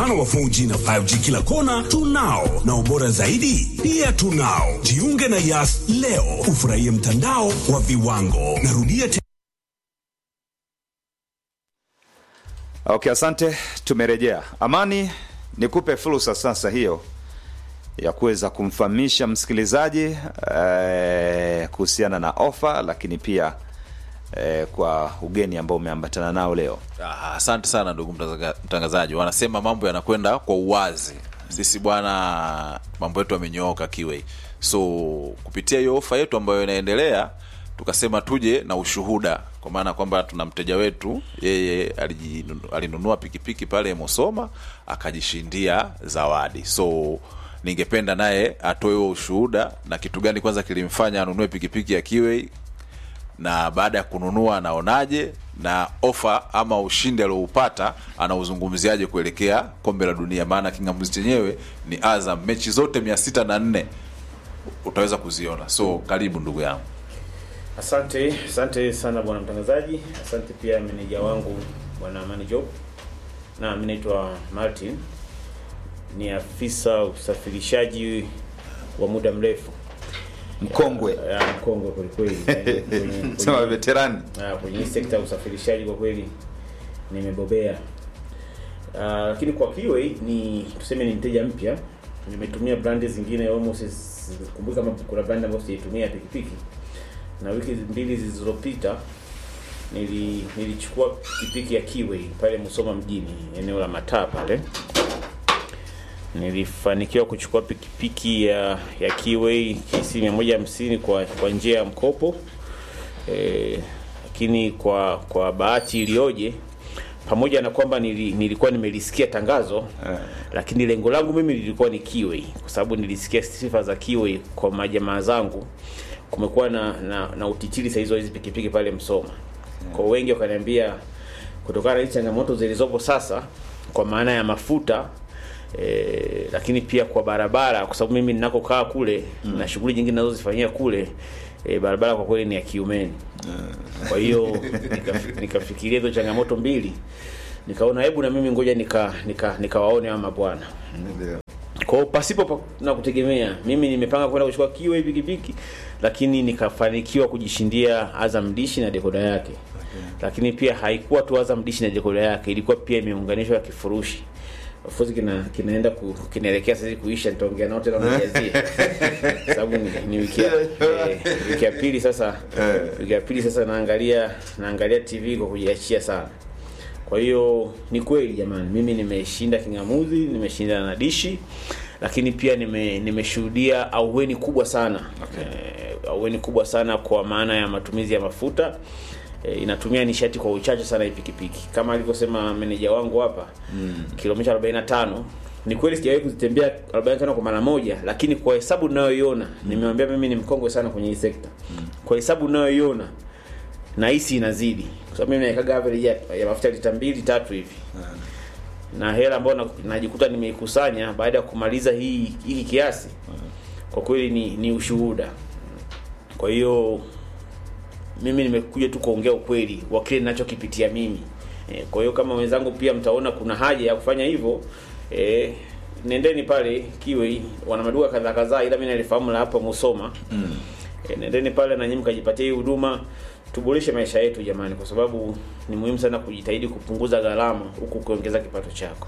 mpana wa 4G na 5G kila kona tunao, na ubora zaidi pia tunao. Jiunge na Yas leo ufurahie mtandao wa viwango. Narudia te Okay, asante. Tumerejea. Amani, nikupe fursa sasa hiyo ya kuweza kumfahamisha msikilizaji eh, kuhusiana na ofa, lakini pia eh, kwa ugeni ambao umeambatana nao leo. Ah, Asante sana ndugu mtazaga- mtangazaji. Wanasema mambo yanakwenda kwa uwazi. Sisi bwana, mambo yetu yamenyooka kiwe, so kupitia hiyo ofa yetu ambayo inaendelea, tukasema tuje na ushuhuda, kwa maana kwamba tuna mteja wetu, yeye alijinu- alinunua pikipiki pale Musoma akajishindia zawadi, so ningependa naye atoe huo ushuhuda na kitu gani kwanza kilimfanya anunue pikipiki ya Kiwei na baada ya kununua anaonaje na ofa ama ushindi alioupata anauzungumziaje kuelekea kombe la dunia maana kingamuzi chenyewe ni azam mechi zote mia sita na nne utaweza kuziona so karibu ndugu yangu Asante, asante sana bwana mtangazaji. Asante pia meneja wangu bwana Amani Job. Na mimi naitwa Martin, ni afisa usafirishaji wa muda mrefu Mkongwe ya mkongwe kwelikweli Kwenye- kwenye- sema veterani. Ah, kwenye hii sekta ya usafirishaji kwa kweli nimebobea. Ah, lakini kwa Kiwei ni tuseme ni mteja mpya. Nimetumia brandi zingine almost sikumbuki kama kuna brandi ambayo sijaitumia ya pikipiki. Na wiki mbili zilizopita nili nilichukua pikipiki ya Kiwei pale Musoma mjini, eneo la mataa pale. Nilifanikiwa kuchukua pikipiki ya ya Kiwei KC 150 kwa kwa njia ya mkopo eh, lakini kwa kwa bahati iliyoje pamoja na kwamba nili, nilikuwa nimelisikia tangazo lakini lengo langu mimi lilikuwa ni Kiwei kwa sababu nilisikia sifa za Kiwei kwa majamaa zangu kumekuwa na, na, na utitiri saa hizo hizi pikipiki pale Msoma kwa wengi wakaniambia kutokana na hizi changamoto zilizopo sasa kwa maana ya mafuta E, lakini pia kwa barabara kwa sababu mimi ninakokaa kule mm. na shughuli nyingine nazozifanyia kule e, barabara kwa kweli ni ya kiumeni kwa hiyo nikaf- nikafikiria hizo changamoto mbili nikaona hebu na mimi ngoja nika nika nikawaone ama bwana kwa hiyo pasipo pa, na kutegemea mimi nimepanga kwenda kuchukua kiwe hii pikipiki lakini nikafanikiwa kujishindia Azam Dishi na dekoda yake lakini pia haikuwa tu Azam Dishi na dekoda yake ilikuwa pia imeunganishwa na kifurushi of course kina kinaenda ku, kinaelekea sasa kuisha nitaongea nao tena najazie sababu ni, ni wiki ya eh, wiki ya pili sasa wiki ya pili sasa naangalia naangalia TV kwa kujiachia sana kwa hiyo ni kweli jamani, mimi nimeshinda kingamuzi, nimeshinda na dishi, lakini pia nime nimeshuhudia auweni kubwa sana okay. E, auweni kubwa sana kwa maana ya matumizi ya mafuta e, inatumia nishati kwa uchache sana hii pikipiki kama alivyosema meneja wangu hapa mm. kilomita 45 ni kweli sijawahi kuzitembea 45 kwa mara moja, lakini kwa hesabu ninayoiona mm. nimewambia mimi ni mkongwe sana kwenye hii sekta mm. kwa hesabu ninayoiona nahisi inazidi kwa sababu mimi naekaga average ya, ya mafuta lita mbili tatu hivi na hela ambayo na- najikuta nimeikusanya baada ya kumaliza hii hiki kiasi kwa kweli ni, ni ushuhuda kwa hiyo mimi nimekuja tu kuongea ukweli wa kile ninachokipitia mimi e, kwa hiyo kama wenzangu pia mtaona kuna haja ya kufanya hivyo e, nendeni pale kiwe wana maduka kadhaa kadhaa ila mimi nalifahamu la hapa Musoma mm. e, nendeni pale na nyinyi mkajipatia hii huduma tuboreshe maisha yetu jamani kwa sababu ni muhimu sana kujitahidi kupunguza gharama huku ukiongeza kipato chako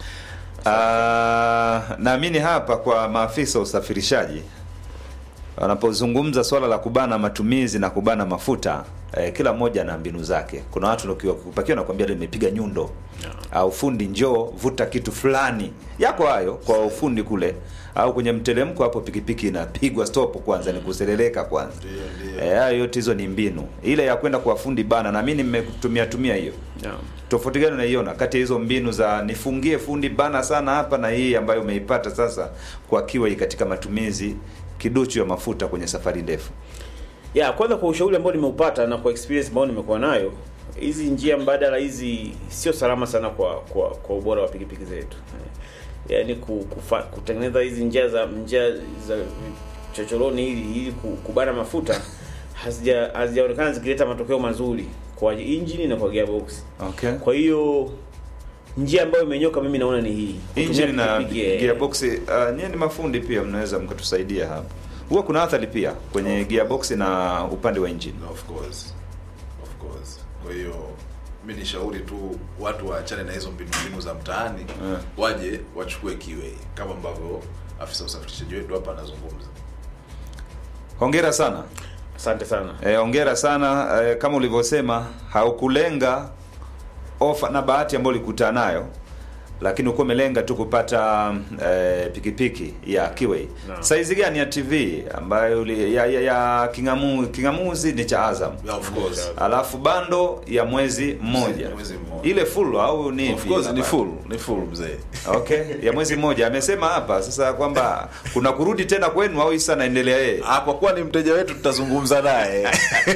Ah, naamini hapa kwa maafisa wa usafirishaji wanapozungumza swala la kubana matumizi na kubana mafuta eh, kila mmoja ana mbinu zake. Kuna watu ukiwa- ukipakiwa nakwambia leo nimepiga nyundo au fundi njoo vuta kitu fulani yako hayo kwa ufundi kule, au kwenye mtelemko hapo pikipiki inapigwa stop kwanza, ni kuseleleka kwanza. Eh, hayo yote hizo ni mbinu. Ile ya kwenda kwa fundi bana, na mimi nimetumia tumia hiyo yeah. tofauti gani unaiona kati ya hizo mbinu za nifungie fundi bana sana hapa na hii ambayo umeipata sasa kwa Kiwei katika matumizi kiduchu ya mafuta kwenye safari ndefu? ya kwanza kwa ushauri ambao nimeupata na kwa experience ambayo nimekuwa nayo hizi njia mbadala hizi sio salama sana kwa kwa, kwa ubora wa pikipiki zetu yaani ku- kufa- kutengeneza hizi njia za njia za chochoroni ili ili ku- kubana mafuta hazija hazijaonekana zikileta matokeo mazuri kwa injini na kwa gearbox Okay. kwa hiyo njia ambayo imenyoka mimi naona ni hii engine Kutumia na pikipiki, eh, gearbox uh, nyie ni mafundi pia mnaweza mkatusaidia hapa huwa kuna athari pia kwenye gearbox na upande wa engine of course of course kwa hiyo mi nishauri tu watu waachane na hizo mbinu mbinu za mtaani Eh. waje wachukue kiwe kama ambavyo afisa usafirishaji wetu hapa anazungumza hongera sana asante sana Eh, hongera sana eh, kama ulivyosema haukulenga ofa na bahati ambayo ulikutana nayo lakini uko umelenga tu kupata eh, pikipiki ya Kiway. Naam. Saizi gani ya TV ambayo uli, ya, ya, ya kingamu, kingamuzi ni cha Azam. yeah, of course Alafu bando ya mwezi mmoja. Mwezi mmoja. Ile full au ni of ipi? course ni full ni full mzee Okay, ya mwezi mmoja. Amesema hapa sasa kwamba kuna kurudi tena kwenu au isa naendelea yeye. ah, kwa kuwa ni mteja wetu tutazungumza naye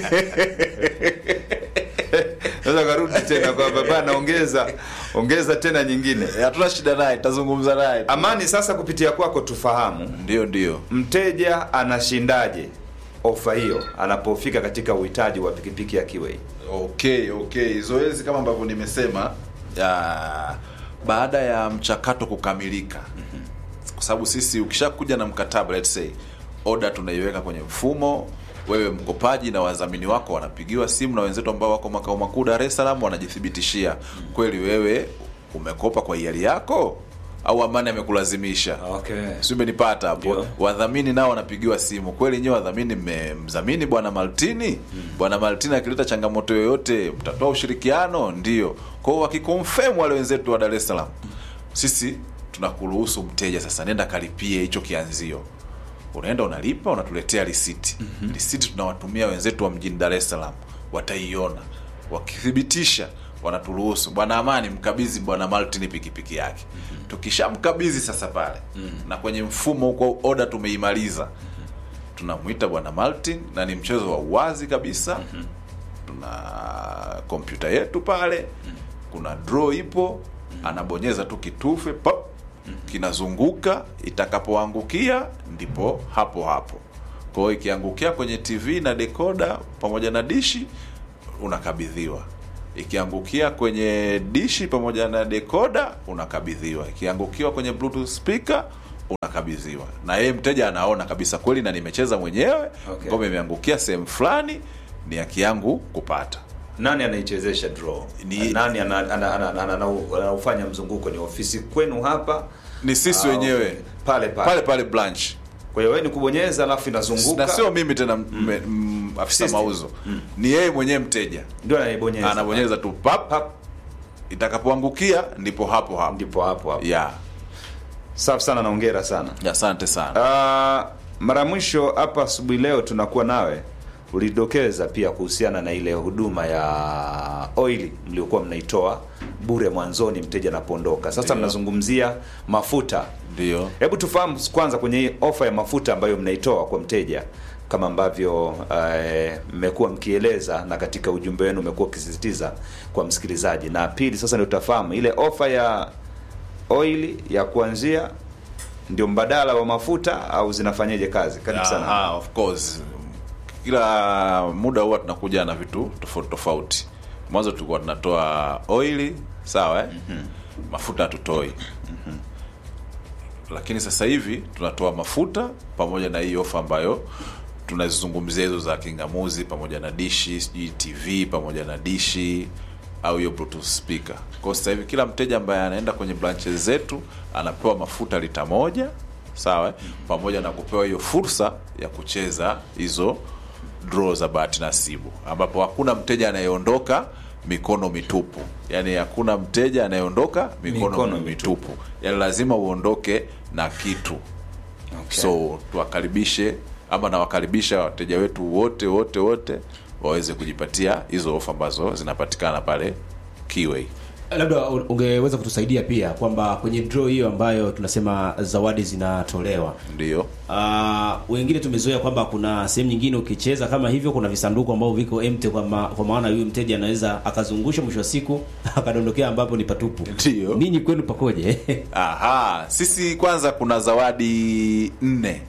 Sasa karudi tena kwamba bana ongeza ongeza tena nyingine. Eh, hatuna shida naye tutazungumza naye tu. Amani, sasa kupitia kwako tufahamu ndio ndio mteja anashindaje ofa hiyo anapofika katika uhitaji wa pikipiki ya Kiway. okay okay zoezi kama ambavyo nimesema ya, baada ya mchakato kukamilika kwa sababu sisi ukishakuja na mkataba let's say order tunaiweka kwenye mfumo wewe mkopaji na wadhamini wako wanapigiwa simu na wenzetu ambao wako makao makuu Dar es Salaam wanajithibitishia kweli wewe umekopa kwa hiari yako au amani amekulazimisha Okay. si umenipata hapo Ndio. wadhamini nao wanapigiwa simu kweli nyewe wadhamini mmemdhamini bwana maltini bwana maltini akileta changamoto yoyote mtatoa ushirikiano ndio kwa hiyo wakikonfirm wale wenzetu wa dar es salaam sisi tunakuruhusu mteja sasa nenda kalipie hicho kianzio unaenda unalipa unatuletea risiti mm-hmm. risiti tunawatumia wenzetu wa mjini dar es salaam wataiona wakithibitisha wanaturuhusu bwana amani mkabidhi bwana maltin pikipiki yake mm-hmm. tukishamkabidhi sasa pale mm-hmm. na kwenye mfumo huko oda tumeimaliza tunamwita bwana maltin na ni mchezo wa uwazi kabisa mm-hmm. tuna kompyuta yetu pale kuna draw ipo anabonyeza tu kitufe pop kinazunguka itakapoangukia ndipo hapo hapo kwa hiyo ikiangukia kwenye tv na dekoda pamoja na dishi unakabidhiwa ikiangukia kwenye dishi pamoja na dekoda unakabidhiwa ikiangukiwa kwenye bluetooth speaker unakabidhiwa na yeye mteja anaona kabisa kweli na nimecheza mwenyewe Okay. ngome imeangukia sehemu fulani ni haki yangu kupata Nani anaichezesha draw? Ni- Nani ana- ana- ana- ana- ana- anaufanya mzunguko? Ni ofisi kwenu hapa? ni sisi Ah, wenyewe okay. Pale pale. pale pale branch Kwa hiyo wewe ni kubonyeza alafu inazunguka. na sio mimi tena mm. m, afisa System. mauzo ni yeye mwenyewe mteja ndio anaibonyeza. anabonyeza tu pap Pap, itakapoangukia ndipo hapo hapo ndipo hapo hapo. ya Safi sana na hongera sana. asante sana Ah, mara mwisho hapa asubuhi leo tunakuwa nawe ulidokeza pia kuhusiana na ile huduma ya oili mliokuwa mnaitoa bure mwanzoni mteja anapoondoka. Sasa Ndio. mnazungumzia mafuta. ndio Hebu tufahamu kwanza kwenye hii ofa ya mafuta ambayo mnaitoa kwa mteja kama ambavyo eh, mmekuwa mkieleza na katika ujumbe wenu umekuwa ukisisitiza kwa msikilizaji, na pili sasa ndio tutafahamu ile ofa ya oili ya kuanzia ndio mbadala wa mafuta au zinafanyaje kazi? Karibu sana. Aha, of course kila muda huwa tunakuja na vitu tofauti tofauti mwanzo tulikuwa tunatoa oili sawa eh? mm-hmm. mafuta hatutoi mm-hmm. lakini sasa hivi tunatoa mafuta pamoja na hii ofa ambayo tunazizungumzia hizo za kingamuzi pamoja na dishi sijui tv pamoja na dishi au hiyo bluetooth speaker kwa sasa hivi kila mteja ambaye anaenda kwenye branches zetu anapewa mafuta lita moja sawa eh? pamoja na kupewa hiyo fursa ya kucheza hizo draw za bahati nasibu ambapo hakuna mteja anayeondoka mikono mitupu yaani hakuna mteja anayeondoka mikono, Mikono mitupu yaani lazima uondoke na kitu Okay. so tuwakaribishe ama nawakaribisha wateja wetu wote wote wote waweze kujipatia hizo ofa ambazo zinapatikana pale Kiway. labda u- ungeweza kutusaidia pia kwamba kwenye draw hiyo ambayo tunasema zawadi zinatolewa Ndio. Uh, wengine tumezoea kwamba kuna sehemu nyingine ukicheza kama hivyo kuna visanduku ambavyo viko empty kwa, ma, kwa maana huyu mteja anaweza akazungusha mwisho wa siku akadondokea ambapo ni patupu Ndio. ninyi kwenu pakoje Aha, sisi kwanza kuna zawadi nne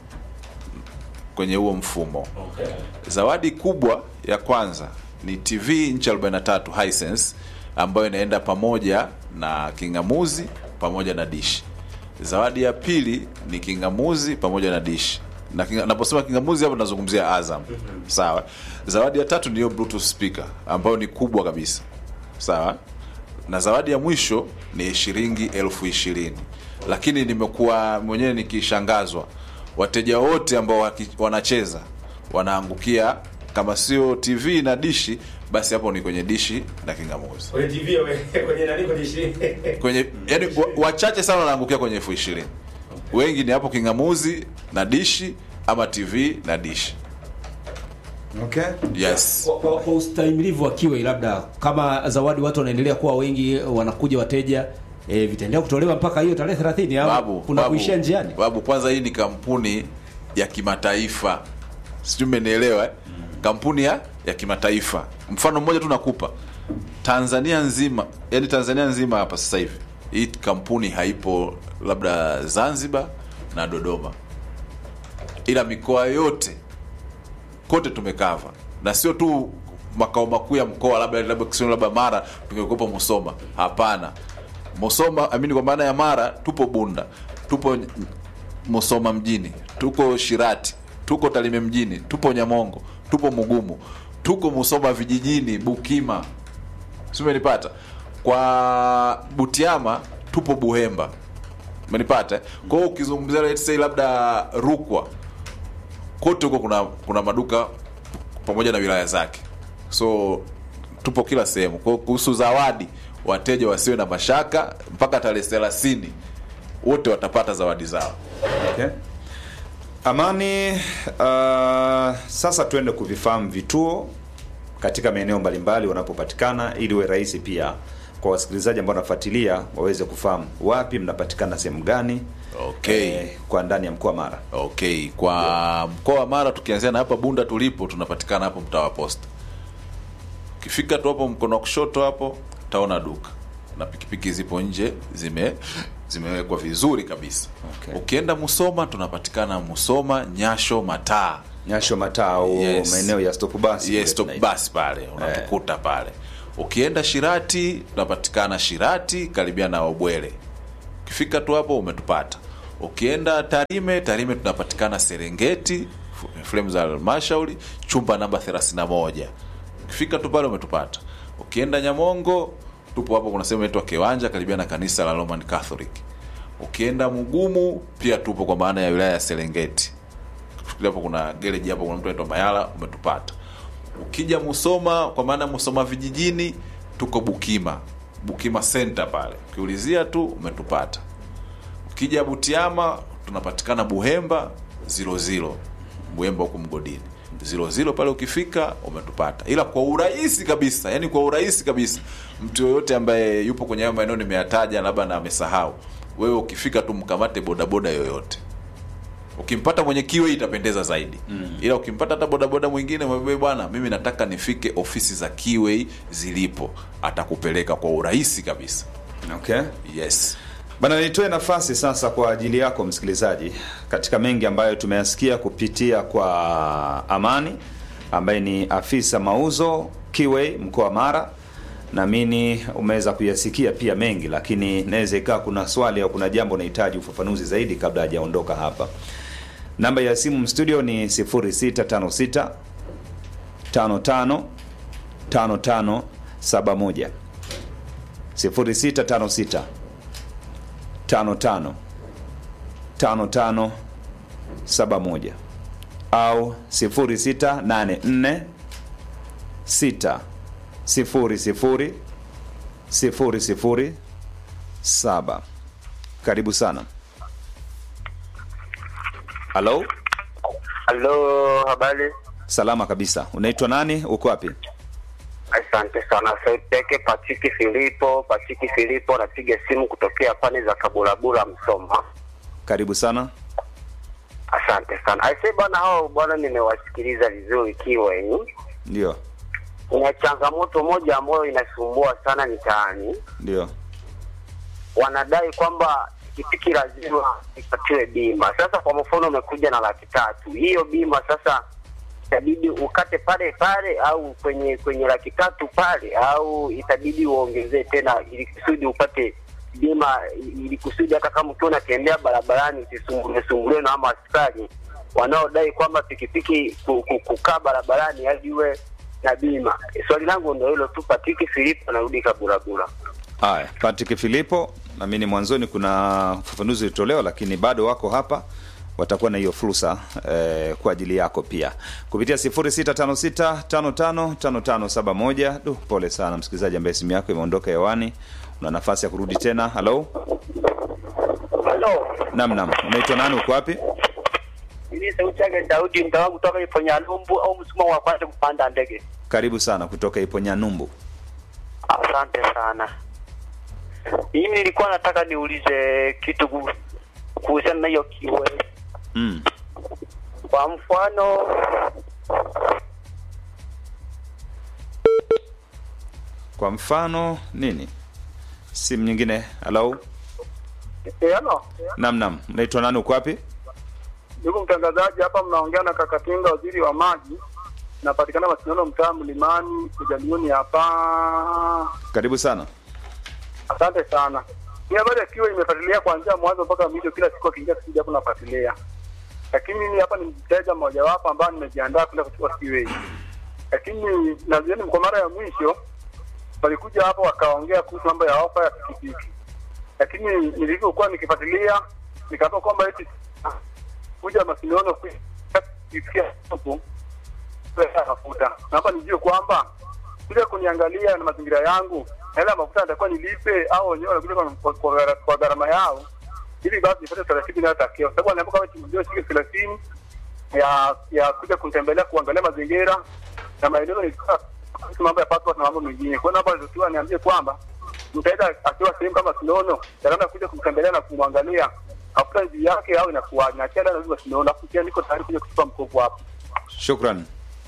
kwenye huo mfumo. Zawadi kubwa ya kwanza ni TV inchi 43 Hisense ambayo inaenda pamoja na kingamuzi pamoja na dishi. Zawadi ya pili ni kingamuzi pamoja na dishi na kinga, naposema kingamuzi hapo nazungumzia Azam. Sawa. Zawadi ya tatu ndiyo bluetooth speaker ambayo ni kubwa kabisa. Sawa. Na zawadi ya mwisho ni shilingi elfu ishirini. Lakini nimekuwa mwenyewe nikishangazwa, wateja wote ambao waki- wanacheza wanaangukia kama sio TV na dishi, basi hapo ni kwenye dishi na kingamuzi Kwenye TV kwenye nani kwenye 20. kwenye yani, wa, wachache sana wanaangukia kwenye elfu ishirini. Wengi ni hapo kingamuzi na dishi ama TV na dishi. Okay. Yes. Kwa, kwa, kwa ustahimilivu wa Kiwei, labda kama zawadi watu wanaendelea kuwa wengi, wanakuja wateja e, vitaendelea kutolewa mpaka hiyo tarehe 30 au Babu, kuna babu, kuishia njiani? Babu, kwanza hii ni kampuni ya kimataifa, sijui umenielewa eh? Kampuni ya, ya kimataifa. Mfano mmoja tu nakupa, Tanzania nzima, yani Tanzania nzima hapa sasa hivi hii kampuni haipo, labda Zanzibar na Dodoma, ila mikoa yote kote tumekava, na sio tu makao makuu ya mkoa, labda labda Kisumu, labda Mara tungekuwepo Musoma. Hapana, Musoma amini, kwa maana ya Mara tupo Bunda, tupo Musoma mjini, tuko Shirati, tuko Tarime mjini, tupo Nyamongo, tupo Mugumu, tuko Musoma vijijini, Bukima, si umenipata? Kwa Butiama tupo Buhemba, umenipata? eh? Kwa hiyo ukizungumzia let's say labda Rukwa, kote huko kuna kuna maduka pamoja na wilaya zake, so tupo kila sehemu. Kwa hiyo kuhusu zawadi, wateja wasiwe na mashaka, mpaka tarehe thelathini wote watapata zawadi zao. Okay. Amani, uh, sasa tuende kuvifahamu vituo katika maeneo mbalimbali wanapopatikana ili iwe rahisi pia kwa wasikilizaji ambao wanafuatilia waweze kufahamu wapi mnapatikana sehemu gani Okay. eh, kwa ndani ya mkoa wa Mara. Okay, kwa mkoa wa Mara tukianzia na hapa Bunda tulipo, tunapatikana hapo mtaa wa Posta. Ukifika tu hapo mkono wa kushoto hapo utaona duka na pikipiki zipo nje zime zimewekwa vizuri kabisa. Okay. Ukienda Musoma tunapatikana Musoma, Nyasho, Mataa. Nyasho mataa au Yes. maeneo ya stop bus. kule Yes, stop tunaita. bus pale unatukuta pale. Ukienda Shirati tunapatikana Shirati karibia na Obwele. Ukifika tu hapo umetupata. Ukienda Tarime, Tarime tunapatikana Serengeti, fremu za halmashauri, chumba namba 31. Ukifika tu pale umetupata. Ukienda Nyamongo, tupo hapo, kuna sehemu inaitwa Kiwanja karibia na kanisa la Roman Catholic. Ukienda Mugumu pia tupo kwa maana ya wilaya ya Serengeti. Fikiria hapo kuna gereji hapo, kuna mtu anaitwa Mayala, umetupata. Ukija Musoma, kwa maana Musoma vijijini, tuko Bukima, Bukima center pale, ukiulizia tu umetupata. Ukija Butiama tunapatikana Buhemba zilo zilo, Buhemba huku mgodini zilo zilo pale, ukifika umetupata. Ila kwa urahisi kabisa, yani kwa urahisi kabisa, mtu yoyote ambaye yupo kwenye hayo maeneo nimeyataja, labda na amesahau, wewe ukifika tu mkamate bodaboda yoyote ukimpata mwenye kiwe itapendeza zaidi mm. ila ukimpata hata bodaboda mwingine mwambie bwana mimi nataka nifike ofisi za kiwe zilipo atakupeleka kwa urahisi kabisa Okay. yes Bana, nitoe nafasi sasa kwa ajili yako msikilizaji, katika mengi ambayo tumeyasikia kupitia kwa Amani ambaye ni afisa mauzo Kiwei mkoa wa Mara. Naamini umeweza kuyasikia pia mengi, lakini inaweza ikawa kuna swali au kuna jambo unahitaji ufafanuzi zaidi kabla hajaondoka hapa. Namba ya simu studio ni 0656 55 55 71 0656 55 55 71 au 0684 6 0 0 0 0 7. Karibu sana. Halo, Halo, habari? salama kabisa. Unaitwa nani? Uko wapi? Asante sana. Sauti yake Patiki Filipo. Patiki Filipo, napiga simu kutokea pande za Kabulabula, Msoma. Karibu sana. Asante sana. Aise bwana, hao bwana, nimewasikiliza vizuri Kiweni. Ndio, Kuna changamoto moja ambayo inasumbua sana mitaani. ndio. Wanadai kwamba pikipiki lazima ipatiwe bima. Sasa kwa mfano, umekuja na laki tatu, hiyo bima sasa itabidi ukate pale pale au kwenye kwenye laki tatu pale au itabidi uongezee tena ili kusudi upate bima ili kusudi hata kama ukiwa unatembea barabarani usisumbuliwe sumbuliwe na ama askari wanaodai kwamba pikipiki ku- ku- kukaa barabarani hadi uwe na bima. Swali langu ndio hilo tu. Patiki Filipo anarudi Kaburabura. Haya, Patrick Filipo, naamini mwanzoni kuna ufafanuzi ulitolewa, lakini bado wako hapa, watakuwa na hiyo fursa eh, kwa ajili yako pia kupitia 0656555571. Du, pole sana msikilizaji ambaye simu yako imeondoka hewani, una nafasi ya kurudi tena. Halo, Halo, nam nam, unaitwa nani? Uko wapi? mimi sauti yake Daudi mtawangu kutoka Iponyalumbu au msuma wa kwanza kupanda ndege. Karibu sana kutoka Iponyanyumbu. Asante sana. Mimi nilikuwa nataka niulize kitu ku- kuhusiana na hiyo kiwe. Mm. Kwa mfano Kwa mfano nini? Simu nyingine. Halo, Eh, halo. nam nam, unaitwa nani? Uko wapi? Ndugu mtangazaji, hapa mnaongea na Kakatinga, waziri wa maji. Napatikana Masindano, mtaa Mlimani, Kujalioni hapa. Karibu sana. Asante sana. Hii habari akiwa imefuatilia kuanzia mwanzo mpaka mwisho, kila siku akiingia kipindi hapo nafuatilia, lakini mimi hapa ni mteja mmojawapo ambaye nimejiandaa kwenda kuchukua kiwei, lakini nadhani kwa mara ya mwisho walikuja hapo wakaongea kuhusu mambo ya ofa ya pikipiki, lakini nilivyokuwa nikifuatilia nikaapa kwamba eti kuja Masindano kufikia hapo pesa ya mafuta. Naomba nijue kwamba kuja kuniangalia na mazingira yangu, hela ya mafuta nitakuwa nilipe au wenyewe wanakuja kwa, kwa, kwa, gara- kwa gharama yao, ili basi nipate taratibu inayotakiwa, kwa sababu anaambiwa kama ndio shilingi thelathini ya ya kuja kunitembelea kuangalia mazingira na maeneo nilikuwa kuhusu mambo ya passport na mambo mengine. Kwa hiyo naomba ndio niambie kwamba mtaenda akiwa sehemu kama Sinono, gharama ya kuja kumtembelea na kumwangalia hafuta juu yake au inakuwa na chela na hivyo Sinono, afu pia niko tayari kuja kuchukua mkopo hapo. Shukran.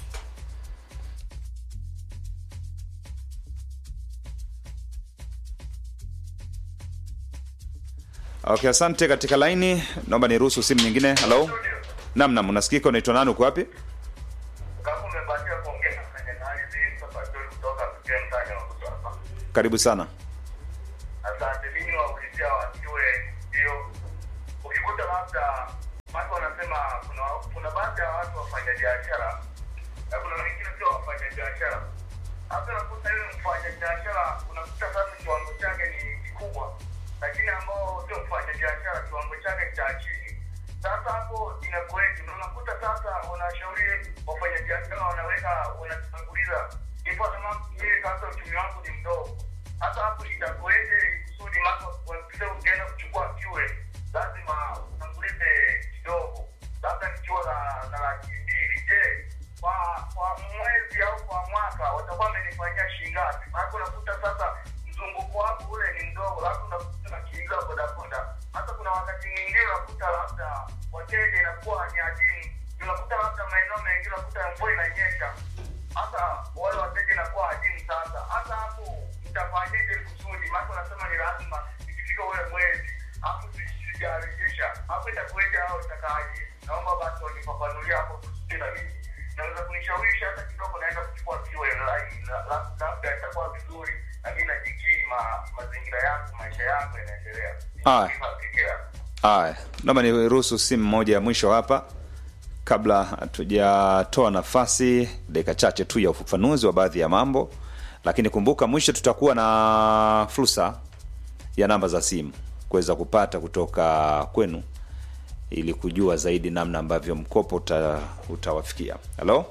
Okay, asante. Katika laini, naomba niruhusu simu nyingine. Halo, nam nam, unasikika? Unaitwa nani? Uko wapi? kama umebatia kuongea na mfanyakazi sasa ndio kutoka mtaani wa kutoka. Karibu sana. Asante, mimi waulizia wajue hiyo, ukikuta labda watu wanasema kuna kuna baadhi ya watu wafanya biashara na kuna wengine sio wafanya biashara. Hata unakuta yule mfanya biashara unakuta sasa kiwango chake ni kikubwa, lakini ambao sio mfanya biashara kiwango chake cha chini. Sasa hapo inakuweje? Na unakuta sasa wanashauri wafanya biashara wanaweka wanatanguliza ipo kama mimi sasa uchumi wangu ni mdogo hata hapo itakuweje kusudi mako wakisha ukienda kuchukua kiwe lazima utangulize kidogo labda nikiwa na na laki mbili je kwa kwa mwezi au kwa mwaka watakuwa wamenifanyia shilingi ngapi maana unakuta sasa mzunguko wako ule ni mdogo labda unakuta na kiingia bodaboda hata kuna wakati mwingine unakuta labda wateja inakuwa ni adimu unakuta labda maeneo mengine unakuta mvua inanyesha hata wale wateja inakuwa adimu sasa hata hapo mtafanyeje kusudi maana unasema ni lazima ikifika ule mwezi hapo sijarejesha hapo itakuweje au itakaje naomba basi wanifafanulia hapo kusudi na mimi naweza kunishawishi hata kidogo naenda kuchukua kiwe line la- la- labda itakuwa vizuri na mimi najikii ma, mazingira yangu maisha yangu yanaendelea Haya. Nikifikiria. Haya, naomba niruhusu simu moja ya mwisho hapa kabla hatujatoa nafasi, dakika chache tu ya ufafanuzi wa baadhi ya mambo, lakini kumbuka, mwisho tutakuwa na fursa ya namba za simu kuweza kupata kutoka kwenu ili kujua zaidi namna ambavyo mkopo uta, utawafikia. Halo,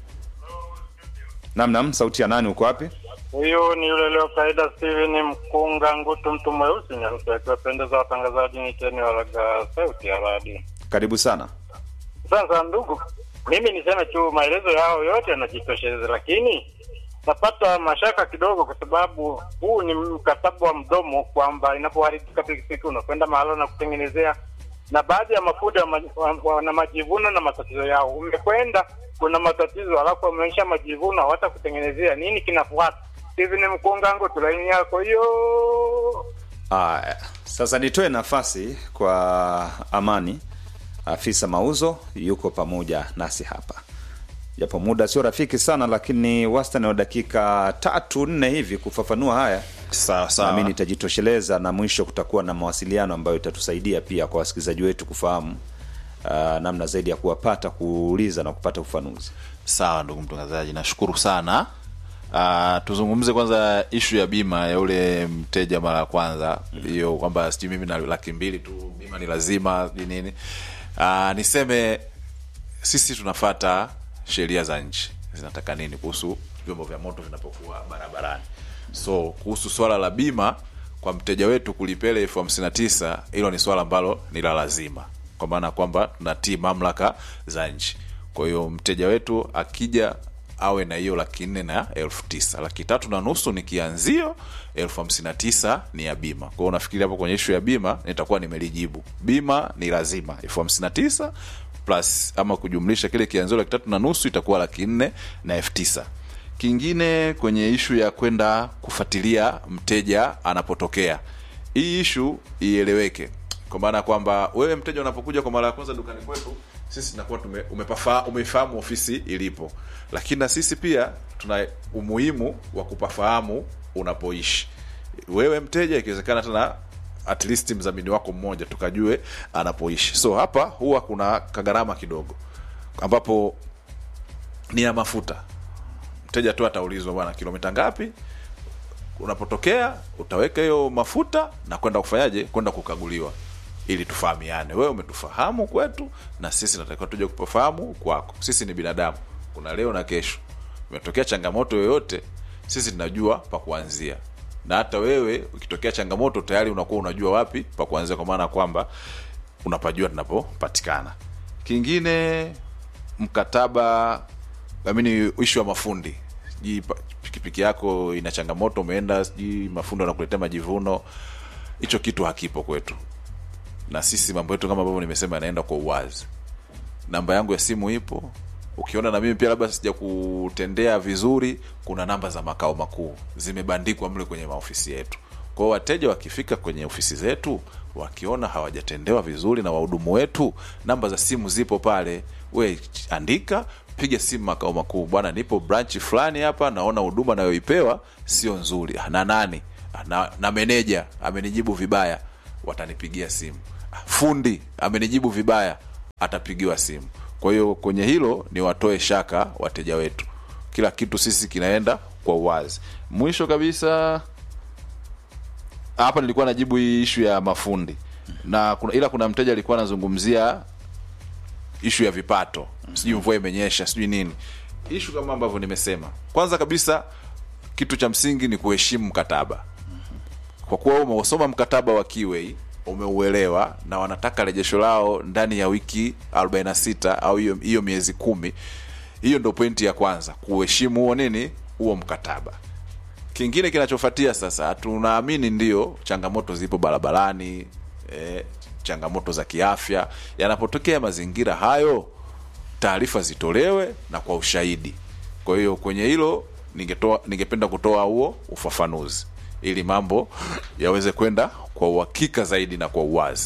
nam nam, sauti ya nani? Uko wapi? Huyu ni yule leo kaida Steven Mkunga Ngutu, mtu mweusi nyeusi, akiwapendeza watangazaji niteni walaga sauti ya radio. Karibu sana. Sasa ndugu, mimi niseme tu maelezo yao yote yanajitosheleza, lakini napata mashaka kidogo, kwa sababu huu ni mkataba wa mdomo, kwamba inapoharibika pikipiki unakwenda mahala na kutengenezea, na baadhi ya mafundi wa ma- wa- wana majivuno na matatizo yao. Umekwenda kuna matatizo, alafu wameonyesha majivuno, hawata kutengenezea. Nini kinafuata? Steven Mkunga Ngutu, laini yako hiyo. Aya, sasa nitoe nafasi kwa Amani, afisa mauzo, yuko pamoja nasi hapa. japo muda sio rafiki sana lakini wastani wa dakika tatu nne hivi kufafanua haya sawa sawa nami nitajitosheleza na mwisho kutakuwa na mawasiliano ambayo itatusaidia pia kwa wasikilizaji wetu kufahamu uh, namna zaidi ya kuwapata kuuliza na kupata ufafanuzi sawa ndugu mtangazaji nashukuru sana uh, tuzungumze kwanza ishu ya bima ya ule mteja mara ya kwanza hiyo kwamba sijui mimi na laki mbili tu bima ni lazima sijui nini uh, niseme sisi tunafata sheria za nchi zinataka nini kuhusu vyombo vya moto vinapokuwa barabarani so kuhusu swala la bima kwa mteja wetu kulipele elfu hamsini na tisa hilo ni swala ambalo ni la lazima kwa maana kwamba tunatii mamlaka za nchi kwa hiyo mteja wetu akija awe na hiyo laki nne na elfu tisa laki tatu na nusu ni kianzio elfu hamsini na tisa ni ya bima kwao nafikiri hapo kwenye ishu ya bima nitakuwa nimelijibu bima ni lazima elfu hamsini na tisa plus ama kujumlisha kile kianzio laki tatu na nusu itakuwa laki nne na elfu tisa kingine kwenye ishu ya kwenda kufuatilia mteja anapotokea hii ishu ieleweke kwa maana ya kwamba wewe mteja unapokuja kwa mara ya kwanza dukani kwetu sisi tunakuwa tume, umepafa, umeifahamu ofisi ilipo lakini na sisi pia tuna umuhimu wa kupafahamu unapoishi wewe mteja ikiwezekana tena at least mdhamini wako mmoja tukajue anapoishi so hapa huwa kuna kagharama kidogo ambapo ni ya mafuta mteja tu ataulizwa bwana kilomita ngapi unapotokea utaweka hiyo mafuta na kwenda kufanyaje kwenda kukaguliwa ili tufahamiane wewe umetufahamu kwetu na sisi natakiwa tuje kupafahamu kwako sisi ni binadamu kuna leo na kesho imetokea changamoto yoyote sisi tunajua pa kuanzia na hata wewe ukitokea changamoto tayari unakuwa unajua wapi pa kuanzia kwa maana kwamba unapajua tunapopatikana kingine mkataba amini ishu ya mafundi sijui pa- pikipiki yako ina changamoto umeenda sijui mafundi wanakuletea majivuno hicho kitu hakipo kwetu na sisi mambo yetu kama ambavyo nimesema yanaenda kwa uwazi namba yangu ya simu ipo ukiona na mimi pia labda sija kutendea vizuri kuna namba za makao makuu zimebandikwa mle kwenye maofisi yetu kwao wateja wakifika kwenye ofisi zetu wakiona hawajatendewa vizuri na wahudumu wetu namba za simu zipo pale we andika piga simu makao makuu bwana nipo branch fulani hapa naona huduma nayoipewa sio nzuri "Ah, na nani "Ah, na, na meneja amenijibu vibaya watanipigia simu fundi amenijibu vibaya atapigiwa simu kwa hiyo kwenye hilo ni watoe shaka wateja wetu kila kitu sisi kinaenda kwa uwazi mwisho kabisa hapa nilikuwa najibu hii ishu ya mafundi na kuna, ila kuna mteja alikuwa anazungumzia ishu ya vipato sijui mvua imenyesha sijui nini ishu kama ambavyo nimesema kwanza kabisa kitu cha msingi ni kuheshimu mkataba kwa kuwa wewe umeusoma mkataba wa Kiwei umeuelewa na wanataka rejesho lao ndani ya wiki 46 au hiyo hiyo miezi kumi hiyo ndo pointi ya kwanza kuheshimu huo nini huo mkataba kingine kinachofuatia sasa tunaamini ndio changamoto zipo barabarani eh, changamoto za kiafya yanapotokea mazingira hayo taarifa zitolewe na kwa ushahidi kwa hiyo kwenye hilo ningetoa ningependa kutoa huo ufafanuzi ili mambo yaweze kwenda kwa uhakika zaidi na kwa uwazi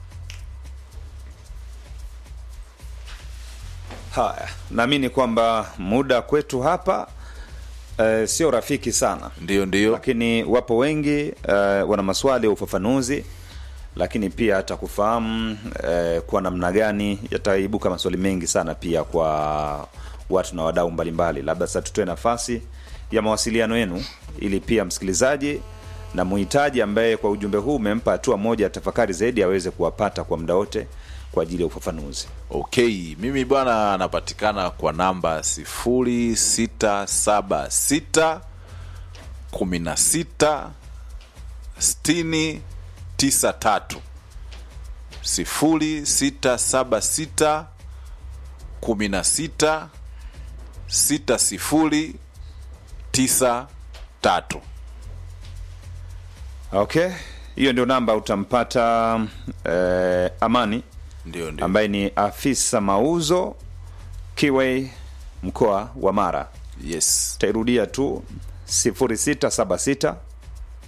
haya naamini kwamba muda kwetu hapa eh, sio rafiki sana ndio ndio lakini wapo wengi eh, wana maswali ya ufafanuzi lakini pia hata kufahamu eh, kwa namna gani yataibuka maswali mengi sana pia kwa watu na wadau mbalimbali labda sasa tutoe nafasi ya mawasiliano yenu ili pia msikilizaji na muhitaji ambaye kwa ujumbe huu umempa hatua moja ya tafakari zaidi aweze kuwapata kwa muda wote kwa ajili ya ufafanuzi okay mimi bwana anapatikana kwa namba sifuri sita saba sita kumi na sita sitini tisa tatu sifuri sita saba sita kumi na sita sita sifuri tisa tatu okay hiyo ndio namba utampata eh, amani ndio ndio ambaye ni afisa mauzo kiwei mkoa wa mara yes tairudia tu 0676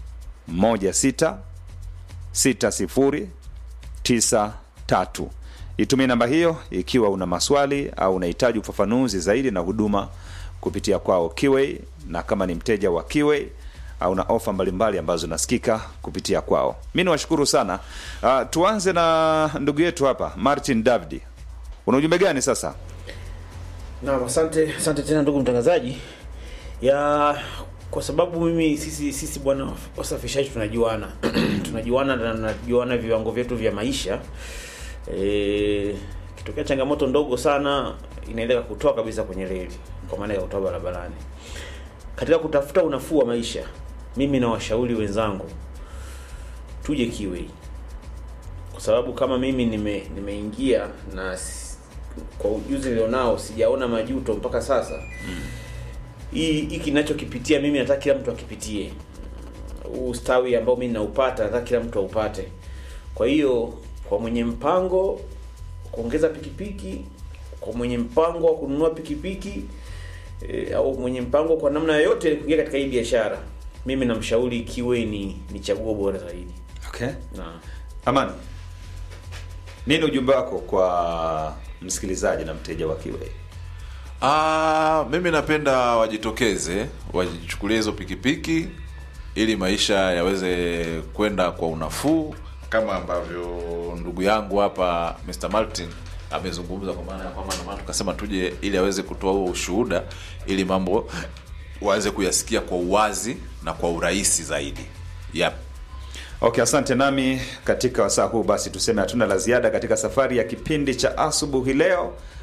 16 60 93 itumie namba hiyo ikiwa una maswali au unahitaji ufafanuzi zaidi na huduma kupitia kwao Kiway, na kama ni mteja wa Kiway au na ofa mbalimbali ambazo nasikika kupitia kwao. Mi niwashukuru sana. Uh, tuanze na ndugu yetu hapa Martin Davidi, una ujumbe gani sasa? Naam, asante asante tena ndugu mtangazaji. Ya kwa sababu mimi sisi sisi bwana wasafishaji tunajuana tunajuana na tunajuana viwango vyetu vya maisha. Eh, kitokea changamoto ndogo sana inaendelea kutoa kabisa kwenye reli kwa maana ya kutoa barabarani. Katika kutafuta unafuu wa maisha, mimi na washauri wenzangu tuje Kiwei, kwa sababu kama mimi nime nimeingia na s- kwa ujuzi nilionao sijaona majuto mpaka sasa hii hiki kinachokipitia mimi nataka kila mtu akipitie huu ustawi ambao mimi naupata nataka kila mtu aupate kwa hiyo kwa mwenye mpango kuongeza pikipiki kwa mwenye mpango wa kununua pikipiki e, au mwenye mpango kwa namna yoyote kuingia katika hii biashara mimi namshauri kiwe ni ni chaguo bora zaidi Okay. na Amani, nini ujumbe wako kwa msikilizaji na mteja wa Kiway? Ah, mimi napenda wajitokeze wajichukulie hizo pikipiki ili maisha yaweze kwenda kwa unafuu kama ambavyo ndugu yangu hapa Mr. Martin amezungumza kwa maana ya kwamba ndio maana tukasema tuje ili aweze kutoa huo ushuhuda ili mambo waweze kuyasikia kwa uwazi na kwa urahisi zaidi. Yep. Okay, asante. Nami katika wasaa huu basi tuseme hatuna la ziada katika safari ya kipindi cha asubuhi leo.